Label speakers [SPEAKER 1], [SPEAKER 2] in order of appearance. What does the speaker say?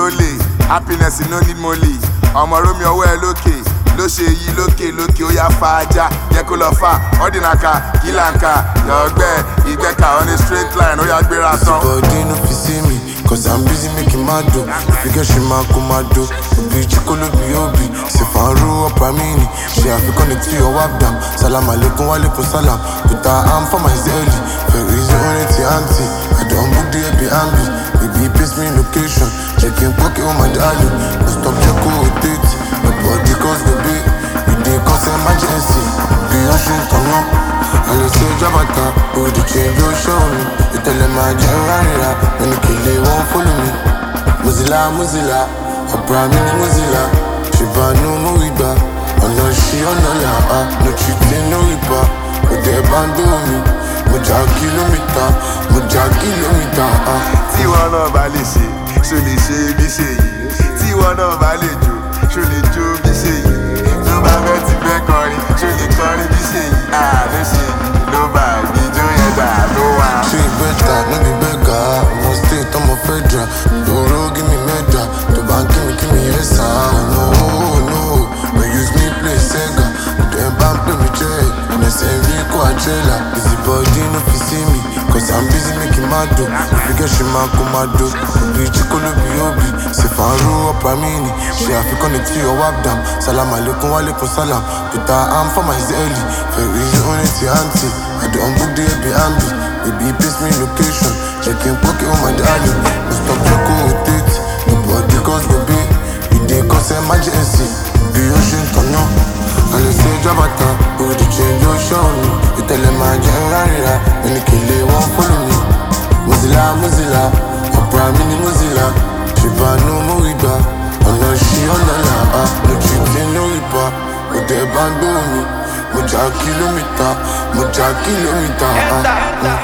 [SPEAKER 1] lè happiness no need money ọmọ romi ọwọ́ ẹ lókè ló ṣe yí lókè lókè ó yá fa ajá jẹ́ kó lọ fà ọ́dínàkà kìlànkà yọ̀ọ́gbẹ́ ìgbẹ́ka on a straight line ó yá gbéra tán.
[SPEAKER 2] Body no fit see me, cause I'm busy making my dough. If you get she man come my dough. Obi chikolo bi obi, se faru up amini. She have to connect to your wap dam. Salam alaikum wa alaikum salam. Put her arm for my zelly. Very easy on it, auntie. I don't book the Airbnb. Baby, paste me location. Checking pocket on my darling. No stop check who it is. Nobody cause the beat. We dey cause emergency. Be ocean turn up. I lè ṣe jábàtà, òdì change ló ṣọ́ mi. Ìtẹ̀lẹ̀ máa jẹ́ rárá, ẹni kìlẹ̀ wọ́n fọ́lù mi. Mozilla Mozilla, ọ̀bùrà mi ni Mozilla. Ṣèbánú mú ìgbà, ọ̀nà ṣí ọ̀nà là á. No cheating, no riba, òdì ẹ̀ bá ń dó mi. Mo jà kìlómítà, mo jà kìlómítà. ah.
[SPEAKER 1] tí wọn náà bá lè ṣe ṣó lè ṣe bí ṣe yìí tí wọn náà bá lè jó ṣó lè jó bí ṣe yìí tó bá fẹ́ ti fẹ́ kọrin ṣó lè kọrin bí ṣe yìí àló ṣe yìí ló bá ìjó yẹn dà ló wà.
[SPEAKER 2] Ṣé bẹ́tà no be beggar? Ọmọ state ọmọ federal. Lóró give me medal. Tó bá ń kí mi kí mi yẹ sá. No no, no use me play Sega. Dem bá ń pè mí jẹ́ ẹ̀nẹ̀sẹ̀ rí kó àjẹ́là. Busy body no fit see me. Cause I'm busy making my dough. If you get ṣe máa kó máa do. Òbí chikolo bí òbí. Ṣé fàárù ọ̀pá mi ni? Ṣé àfikún ní tí your wap dam? Salam aleikum wa alaikum salam. Put her arm for my zelly. Very easy on it, auntie. I don't book the Airbnb. Baby, paste me location. Checking pocket on my darling. No stop check who it is. Nobody cause baby. You dey cause emergency. The ocean turn up. I lè ṣe jábàtà. Òdì change ó ṣọ́ mi. Ìtẹ̀lẹ̀ máa jẹ́ rárá. Ẹni kìlẹ̀ wọ́n fọ́lù mi. Mozilla Mozilla. Ọ̀pọ̀ mi ni Mozilla. Ṣèbánú mú ìgbà. Ọ̀nà ṣí ọ̀nà là á. No cheating, no riba. Òdì ẹ̀ bá ń gbó mi. Mo jà kìlómítà. Mo jà kìlómítà. ah, mm.